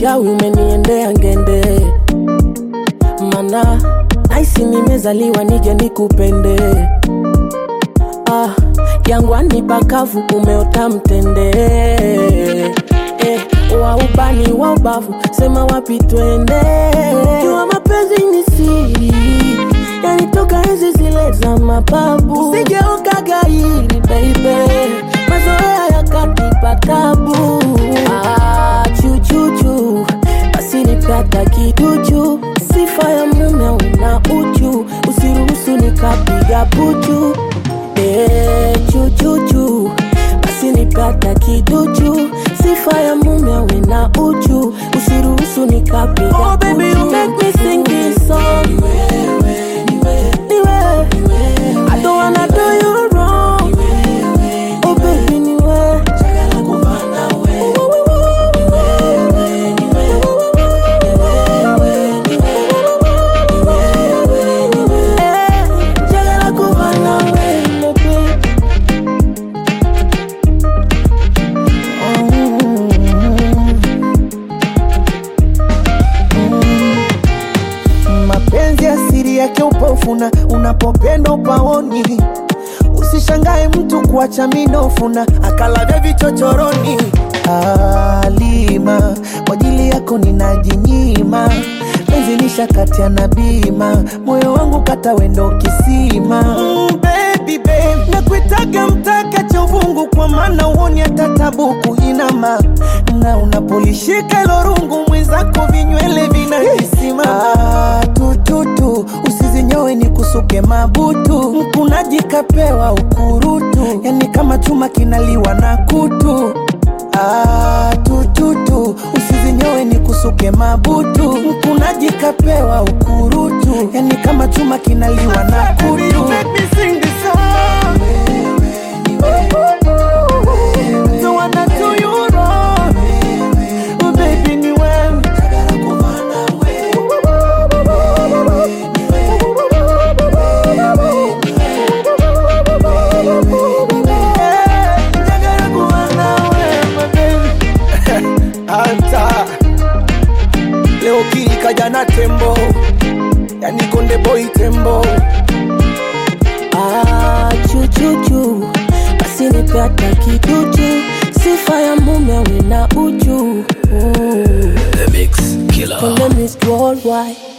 uchawi umeniendea ngende, mana naisi nimezaliwa nije nikupende. Ah, jangwani pakavu umeota mtende eh, wa ubani wa ubavu sema wapi twende. Jua mapenzi ni siri, yanitoka enzi zile za mababu. Usijeuka gairi baby, mazoea yakanipa tabu. Ah, chuchuchu basi nipata kiduchu, sifa ya mume una uchu, usiruhusu nikapiga puchu Eh, chuchuchu basi nipata kiduchu, sifa ya mume awe na uchu, usiruhusu nikapiga oh, baby, you make me sing this song. Ni wewe, ni wewe. I don't wanna do you wrong. Oh baby, ni wewe. Eh, njagala kuba nawe, baby. mapenzi asiri yake upofuna unapopenda upaoni usishangae mtu kuacha minofuna akalavya vichochoroni alima kwa ajili yako ninajinyima penzi nishakatia na bima moyo wangu kata wendo kisima mm, baby, babe. nakuitaga mtaka cha uvungu kwa maana uoni hata tabu kuinama na unapolishika ilo rungu mwenzako vinywele vinajisimama ah, tututu usizinyowe ni kusuke mabutu mkunaji kapewa ukurutu yani kama chuma kinaliwa na kutu Ah, tututu usizinyowe ni kusuke mabutu mkunaji kapewa ukurutu yani kama chuma kinaliwa na kutu Don't wanna do you wrong. Oh, baby, ni wewe. Eh, njagala kuba nawe, my baby. Anta leo kii kaja na tembo yani konde boy tembo Ah, chuchuchu basi nipata kiduchu, sifa ya mume awe na uchu. Mm. The Mix Killer. Konde Miss Worldwide